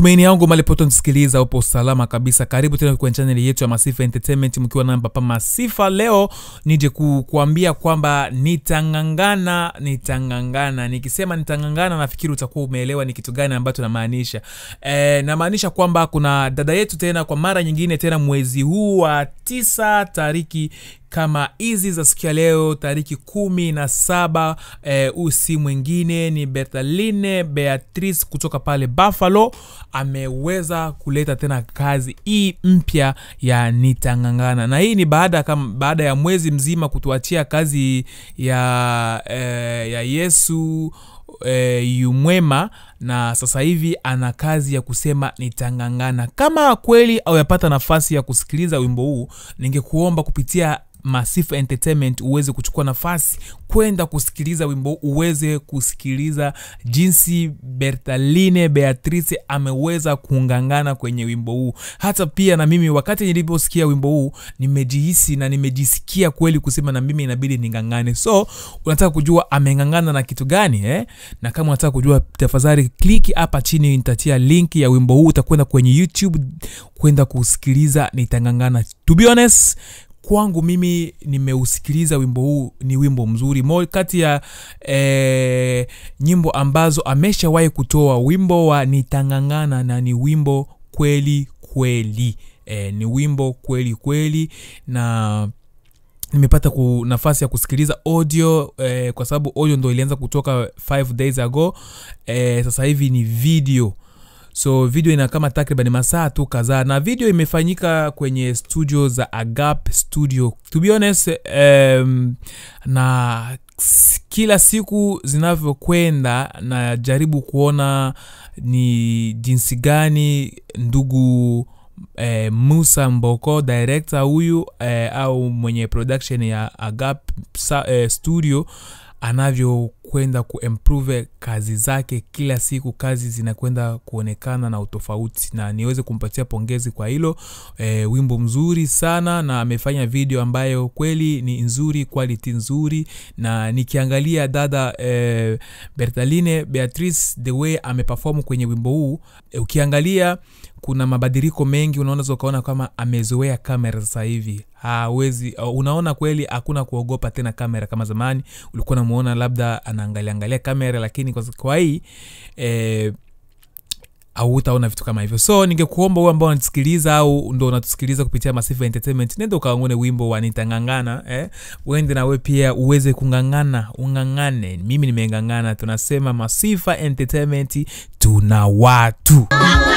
matumaini yangu malipoto nisikiliza upo salama kabisa karibu tena kwenye chaneli yetu ya masifa entertainment mkiwa na papa masifa leo nije ku, kuambia kwamba nitangangana nitangangana nikisema nitangangana nafikiri utakuwa umeelewa ni kitu gani ambacho namaanisha e, namaanisha kwamba kuna dada yetu tena kwa mara nyingine tena mwezi huu wa tisa tariki kama hizi za siku ya leo tariki kumi na saba eh, usi mwingine ni bertaline beatrice kutoka pale buffalo ameweza kuleta tena kazi hii mpya ya nitangangana na hii ni baada kama baada ya mwezi mzima kutuachia kazi ya eh, ya yesu e, yumwema na sasa hivi ana kazi ya kusema nitangangana kama kweli auyapata nafasi ya kusikiliza wimbo huu ningekuomba kupitia Masifa Entertainment uweze kuchukua nafasi kwenda kusikiliza wimbo huu, uweze kusikiliza jinsi Bertaline Beatrice ameweza kungangana kwenye wimbo huu. Hata pia na mimi wakati niliposikia wimbo huu nimejihisi na nimejisikia kweli kusema na mimi inabidi ningangane. So unataka kujua amengangana na kitu gani eh? Na kama unataka kujua, tafadhali kliki hapa chini, nitatia link ya wimbo huu, utakwenda kwenye YouTube kwenda kusikiliza nitangangana. To be honest kwangu mimi nimeusikiliza wimbo huu ni wimbo mzuri mo kati ya eh, nyimbo ambazo ameshawahi kutoa wimbo wa nitangangana na ni wimbo kweli kweli eh, ni wimbo kweli kweli na nimepata ku nafasi ya kusikiliza audio eh, kwa sababu audio ndo ilianza kutoka 5 days ago eh, sasa hivi ni video so video ina kama takriban masaa tu kadhaa na video imefanyika kwenye studio za agap studio to be honest um, na kila siku zinavyokwenda najaribu kuona ni jinsi gani ndugu eh, musa mboko director huyu eh, au mwenye production ya agap sa, eh, studio anavyokwenda kuimprove kazi zake kila siku kazi zinakwenda kuonekana na utofauti na niweze kumpatia pongezi kwa hilo e, wimbo mzuri sana na amefanya video ambayo kweli ni nzuri quality nzuri na nikiangalia dada e, bertaline beatrice the way ameperform kwenye wimbo huu e, ukiangalia kuna mabadiliko mengi unaweza ukaona kama amezoea kamera sasa hivi hawezi unaona kweli hakuna kuogopa tena kamera kama zamani ulikuwa namuona labda anaangalia angalia kamera lakini kwa, kwa hii eh, au utaona vitu kama hivyo so ningekuomba huo ambao unatusikiliza au ndo unatusikiliza kupitia masifa entertainment nenda ukaangone wimbo wa nitangangana eh? uende nawe pia uweze kungangana ungangane mimi nimengangana tunasema masifa entertainment tuna watu